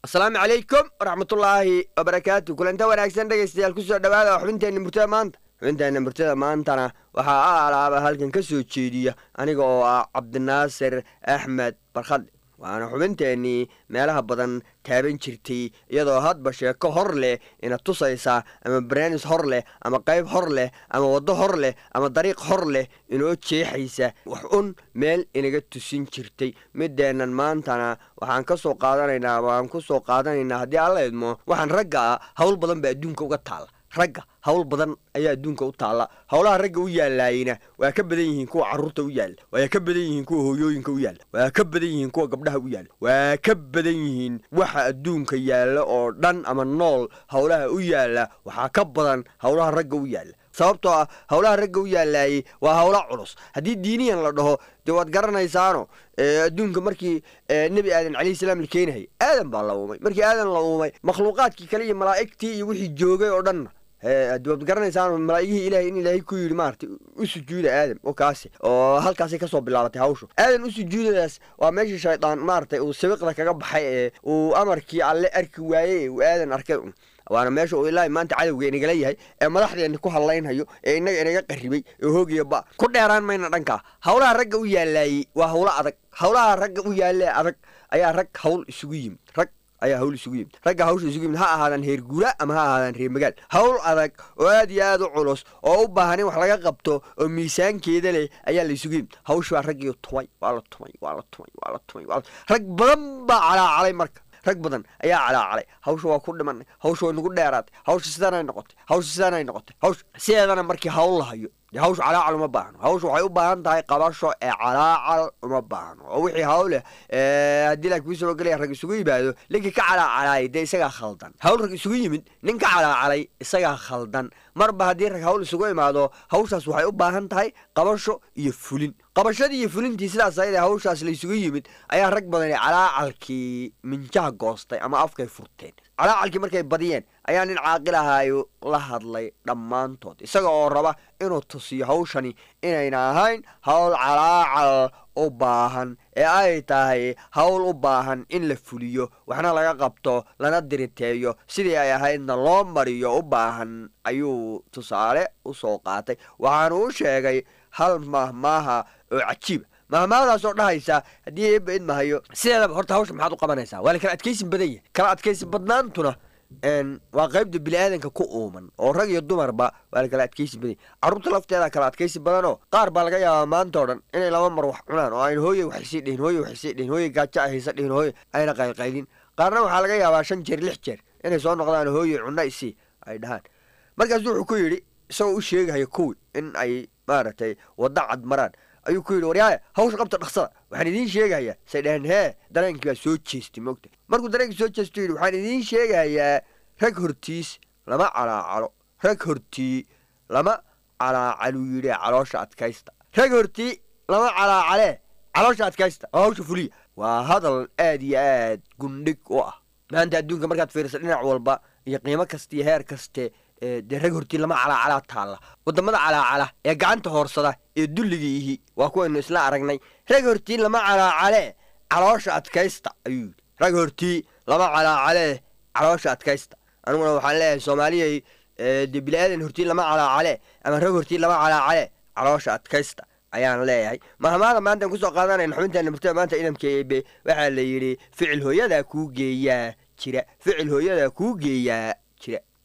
asalaamu calaykum waraxmatullaahi wabarakaatu kulanta wanaagsan dhegaystayaal kusoo dhawaada xubinteenna murtada maanta xubinteenna murtada maantana waxaa a alaaba halkan ka soo jeediya aniga oo ah cabdinaasir axmed barkhadle waana xubinteennii meelaha badan taaban jirtay iyadoo hadba sheeko hor leh ina tusaysa ama barnaamis hor leh ama qayb hor leh ama waddo hor leh ama dariiq hor leh inoo jeexaysa wax un meel inaga tusin jirtay mideennan maantana waxaan ka soo qaadanaynaa waan ku soo qaadanaynaa haddii alla idmo waxaan ragga ah hawl badan baa adduunka uga taalla ragga hawl badan ayaa adduunka u taalla howlaha ragga u yaalaayina waa ka badan yihiin kuwa carruurta u yaalla waa ka badan yihiin kuwa hooyooyinka u yaalla waa ka badan yihiin kuwa gabdhaha u yaalla waa ka badan yihiin waxa adduunka yaalla oo dhan ama nool howlaha u yaalla waxaa ka badan howlaha ragga u yaalla sababtoo ah howlaha ragga u yaalaayey waa howla culus haddii diiniyan la dhaho dee waad garanaysaano adduunka markii nebi aadan calayhi salaam la keenahay aadan baa la uumay markii aadan la uumay makhluuqaadkii kale iyo malaa'igtii iyo wixii joogay oo dhanna hadi waad garanaysaan malaa'igihii ilahay in ilaahay ku yidhi maaragtay u sujuuda aadam oo kaasi oo halkaasay kasoo bilaabatay hawshu aadan u sujuudadaas waa meeshii shaydaan maaragtay uu sabiqda kaga baxay ee uu amarkii alle arki waayey ee uu aadan arkay waana meesha uu ilaahay maanta cadowga inagala yahay ee madaxdeena ku hadlaynhayo ee inaga inaga qarribay ee hoogiya ba ku dheeraan mayna dhankaa howlaha ragga u yaalaayey waa howlo adag howlaha ragga u yaalee adag ayaa rag hawl isugu yimid rag ayaa hawl isugu yimid ragga hawsha isugu yimid ha ahaadaan heer guura ama ha ahaadaan reer magaal hawl adag oo aad iyo aad u culus oo u baahan in wax laga qabto oo miisaankeeda leh ayaa la isugu yimid hawsha waa raggii tumay waa la tumay waa la tumay waa la tumay rag badan baa calaacalay marka rag badan ayaa calaacalay hawsha waa ku dhimanay hawsha way nagu dheeraatay hawsha sidaanay noqotay hawsha sidaanay noqotay hawsha sideedana markii hawl lahayo dee hawsha calaacal uma baahno hawsha waxay u baahan tahay qabasho ee calaacal uma baahno oo wixii hawleh haddii laa kuu soo gelaya rag isugu yimaado ninkii ka calaacalay dee isagaa khaldan hawl rag isugu yimid nin ka calaacalay isagaa khaldan marba haddii rag hawl isugu imaado hawshaas waxay u baahan tahay qabasho iyo fulin qabashadii iyo fulintii sidaas ayada hawshaas la isugu yimid ayaa rag badani calaacalkii minjaha goostay ama afkay furteen calaacalkii markay badiyeen ayaa nin caaqil ahaayo la hadlay dhammaantood isaga oo raba inuu tusiyo hawshani inayna ahayn hawl calaacal u baahan ee ay tahay hawl u baahan in la fuliyo waxna laga qabto lana diriteeyo sidii ay ahaydna loo mariyo u baahan ayuu tusaale u soo qaatay waxaanu u sheegay hal mahmaaha oo cajiiba mahmaahdaasoo dhahaysa haddii eebba idmahayo sideedaba horta hawsha maxaad u qabanaysaa waa la kala adkaysin badan yahay kala adkaysin badnaantuna waa qaybta biniaadanka ku uuman oo rag iyo dumarba waa la kala adkaysi badan yahy carruurta lafteeda kala adkaysi badanoo qaar baa laga yaabaa maanta o dhan inay laba mar wax cunaan oo ayna hooye waxaysii dhihin hooye waxaysii dhihin hooye gaajo ay haysa dhihin hooye ayna qaylqaylin qaarna waxaa laga yaabaa shan jeer lix jeer inay soo noqdaan hooye cunno isii ay dhahaan markaasu wuxuu ku yidhi isagoo u sheegahaya kuwi in ay maaragtay waddo cad maraan ayuu ku yidhi waryaaya hawsha qabta dhaqsada waxaan idiin sheegahayaa say dhaheen hee dareenkii baa soo jeestay moogta markuu dareenkii soo jeestu yidhi waxaan idiin sheegahayaa rag hortiis lama calaacalo rag hortii lama calaacaluu yidhi caloosha adkaysta rag hortii lama calaacalee caloosha adkaysta oo hawsha fuliya waa hadal aad iyo aad gundhig u ah maanta adduunka markaad fiirisa dhinac walba iyo qiimo kasta iyo heer kaste dee rag hortii lama calaacalaa taalla wadamada calaacala ee gacanta hoorsada ee dulligii ihi waa kuwaynu isla aragnay rag hortii lama calaacalee caloosha adkaysta ayuu yidhi rag hortii lama calaacalee caloosha adkaysta aniguna waxaan leeyahay soomaaliyay dee bili-aadan hortii lama calaacalee ama rag hortii lama calaacalee caloosha adkaysta ayaan leeyahay mahmaada maantaan kusoo qaadanayna xubinteena murtada maanta idamka eebe waxaa la yidhi ficil hooyadaa kuu geeyaa jira ficil hooyadaa kuu geeyaa jira